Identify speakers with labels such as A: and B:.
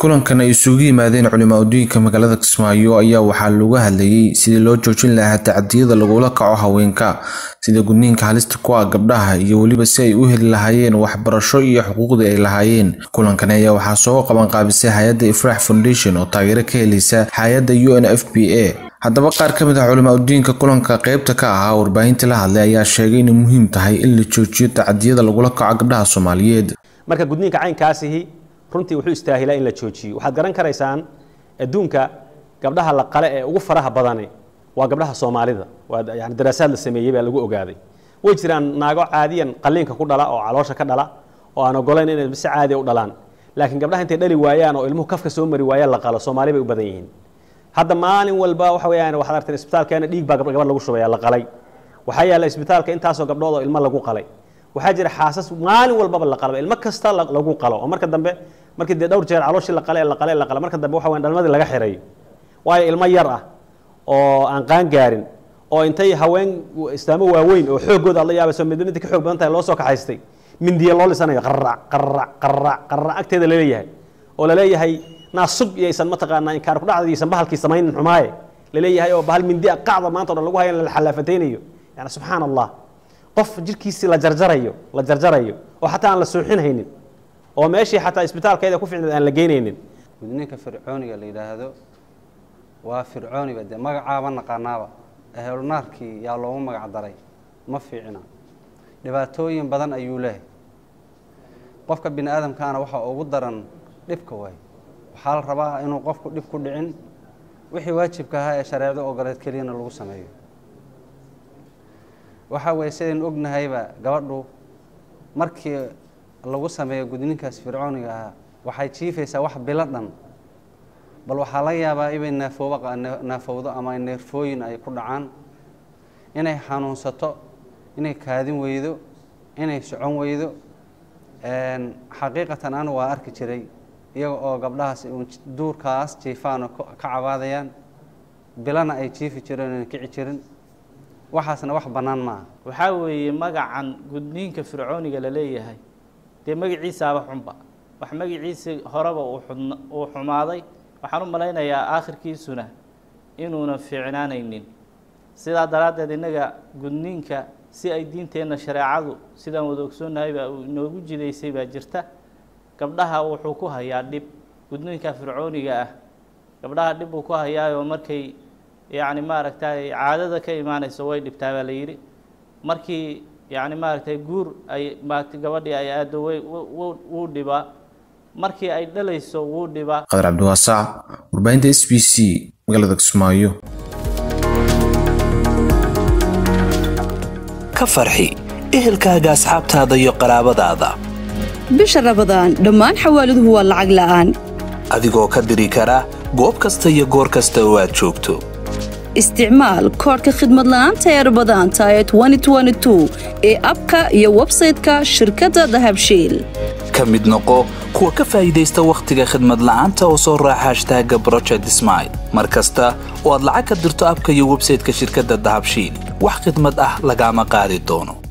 A: kulankan ay isugu yimaadeen culimaa udiinka magaalada kismaayo ayaa waxaa looga hadlayay sidii loo joojin lahaa tacadiyada lagula kaco haweenka sida gudniinka halista ku ah gabdhaha iyo weliba si ay u heli lahaayeen waxbarasho iyo xuquuqdii ay lahaayeen kulankan ayaa waxaa soo qabanqaabisay hay-adda ifraax foundation oo taageero ka helaysa hay-adda u n f p a haddaba qaar ka mid ah culimaa udiinka kulanka qeybta ka ahaa warbaahinta la hadlay ayaa sheegay inay muhiim tahay in la joojiyo tacadiyada lagula kaco gabdhaha soomaaliyeed
B: marka gudniinka caynkaasihi runtii wuxuu istaahilaa in la joojiyo waxaad garan karaysaan adduunka gabdhaha la qale ee ugu faraha badani waa gabdhaha soomaalida waa yani daraasaad la sameeyey baa lagu ogaaday way jiraan naago caadiyan qaliinka ku dhala oo caloosha ka dhala oo aan ogolayn inay si caadiya u dhalaan laakiin gabdhaha intay dhali waayaan oo ilmuhu kafka soo mari waayaan la qalo soomaali bay u badan yihiin hadda maalin walba waxa weeyaan waxaad aragteen isbitaalkeena dhiig baa gabadh lagu shubaya la qalay waxaa yaalla isbitaalka intaasoo gabdhood oo ilmo lagu qalay waxaa jira xaasas maalin walbaba la qalaba ilmo kasta lagu qalo oo marka dambe markii dee dhowr jeer calooshii la qale la qale la qale marka dambe waxa weyn dhalmadii laga xirayo waayo ilmo yar ah oo aan qaan gaarin oo intay haween islaamo waaweyn oo xooggooda aad la yaabayso midba midda ka xoog badan tahay loo soo kaxaystay mindiya loo lisanayo qarrac qarrac qarrac qarrac agteeda laleeyahay oo laleeyahay naasub iyaysan mataqaanaa inkaar ku dhacda iyaysan bahalkii samaynin xumaaye laleeyahay oo bahal mindi ah qacda maanta o dhan lagu hayan la xalaafataynayo yani subxaan allah qof jirkiisii la jarjarayo la jarjarayo oo xataa aan la suuxinhaynin oo meeshii xataa isbitaalkeeda ku ficneed aan la geynaynin
C: gudniinka fircooniga la yidhaahdo waa fircooniba dee magacaaba naqaanaaba ehelnaarkii yaa loogu magac daray ma fiicina dhibaatooyin badan ayuu leehay qofka bini aadamkaana waxaa ugu daran dhibka waay waxaa la rabaa inuu qofku dhib ku dhicin wixii waajibka ahaa ee shareecdo ogoleed keliyana lagu sameeyo waxaa weeye sidaynu ognahayba gabadhu markii lagu sameeyo gudniinkaas fircooniga ahaa waxay jiifaysaa wax bilo dhan bal waxaa laga yaabaa inay naafooba naafowdo ama neerfooyin ay ku dhacaan inay xanuunsato inay kaadin weydo inay socon weydo xaqiiqatan anu waa arki jiray iyaga oo gabdhahaas duurkaas jiifaano ka cabaadayaan bilana ay jiifi jireen oona kici jirin waxaasna wax bannaan maaha
D: waxaa weeye magacan gudniinka fircooniga la leeyahay dee magaciisaaba xunba wax magaciisii horeba uu xumaaday waxaan u malaynayaa aakhirkiisuna inuuna fiicnaanaynin sidaa daraaddeed innaga gudniinka si ay diinteenna shareecadu sidaan wada ogsoonnahayba uu inoogu jidaysay baa jirta gabdhaha wuxuu ku hayaa dhib gudniinka fircooniga ah gabdhaha dhib buu ku hayaayoo markay yacni maaragtay caadada ka imaanayso way dhibtaa baa la yidhi markii yacni maaragtay guur ay maaragtay gabadhii ay aado way wuu dhibaa markii ay dhalayso wuu dhibaa
A: qadar cabdiwaasac warbaahinta s b c magaalada kismaayo
E: ka farxi ehelkaaga asxaabtaada iyo qaraabadaada
F: bisha rabadaan dhammaan xawaaladuhu waa lacag la'aan
E: adigoo ka diri kara goob kasta iyo goor kasta oo aad joogto
F: isticmaal koodhka khidmad la'aanta ee rabadaanta ee ee abka iyo websayte-ka shirkadda dahabshiil
E: ka mid noqo kuwa ka faa'iidaysta wakhtiga khidmad la'aanta oo soo raaca hashtaaga broject smail mar kasta oo aad lacag ka dirto abka iyo websayte-ka shirkadda dahabshiil wax khidmad ah lagaama qaadi doono